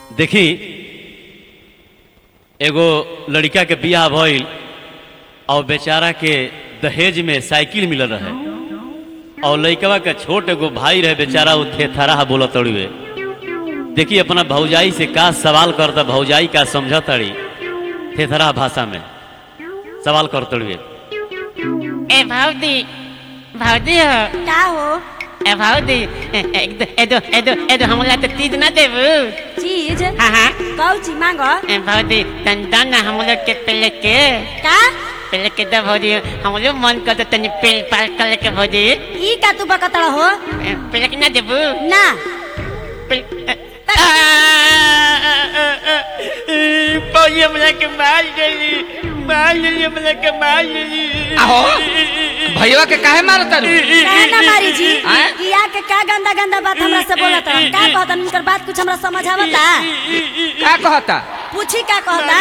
देखी एगो लड़का के बियाह भइल और बेचारा के दहेज में साइकिल मिलल रहे और लड़कवा के छोट एगो भाई रहे बेचारा उ थेथराह बोलत तड़ुए देखी अपना भौजाई से का सवाल करता भौजाई का समझ तड़ी थेथराह भाषा में सवाल कर तड़ुए ए भावदी भावदी हो का हो ए भावदी एदो एदो एदो एदो हमला तो तीज ना देबू चीज हाँ हाँ कौची मांग ए भावदी तन दाना हम लोग के पहले के का पहले के दब भावदी हम लोग मन करते तनी पेल पाल कर के भावदी ई का तू बकतड़ हो ए, पहले के ना देबू ना पौड़ी हमला के मार देली मार देली हमला के मार देली आहो भैया के काहे मारता रू काहे ना मारी जी आय? ई आके का गंदा गंदा बात हमरा से बोलत रह का कहत उनकर बात कुछ हमरा समझ आवता का कहता पूछी का कहता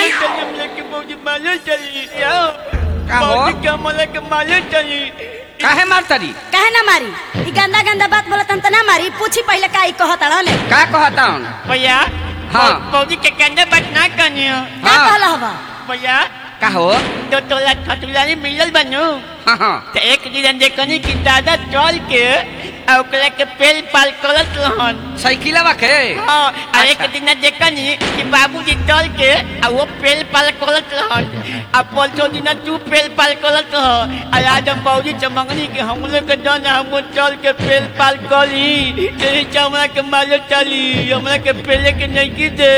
का हो काहे मारता री काहे ना मारी ई गंदा गंदा बात बोलत हम त ना मारी पूछी पहले का ई कहत रहले का कहता हूँ भैया हाँ। पौड़ी के कंधे बात ना कनियो का हाँ। कहल हवा भैया का हो दो तोला खटुलारी मिलल बनू हाँ हाँ तो एक दिन देखनी कि दादा चल के आ ओकरा के पेल पाल करत रहन साइकिलवा के हाँ आ एक अच्छा। दिन देखनी कि बाबूजी चल के आ वो पेल पाल करत रहन आ परसों दिन तू पेल पाल करत रह आ आज हम बाबूजी से मंगनी कि हम लोग के जन हम चल के पेल पाल करी यही से हमरा के माले चली हमरा के पेले के नहीं की दे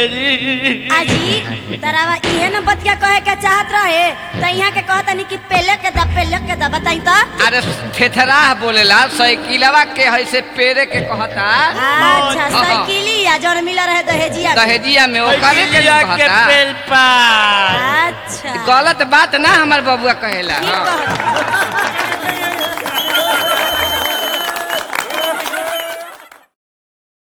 आजी तरावा इहे न बतिया कहे के चाहत रहे त इहां के कहतनी कि पहले के दा पहले के दा बताई त अरे थेथराह बोलेला साइकिलवा के है से पेरे के कहता अच्छा हाँ। साइकिलिया जौन मिला रहे दहेजिया के। दहेजिया में ओकरे के के कहता पेल पाल अच्छा गलत बात ना हमार बबुआ कहेला ठीक हाँ। कहत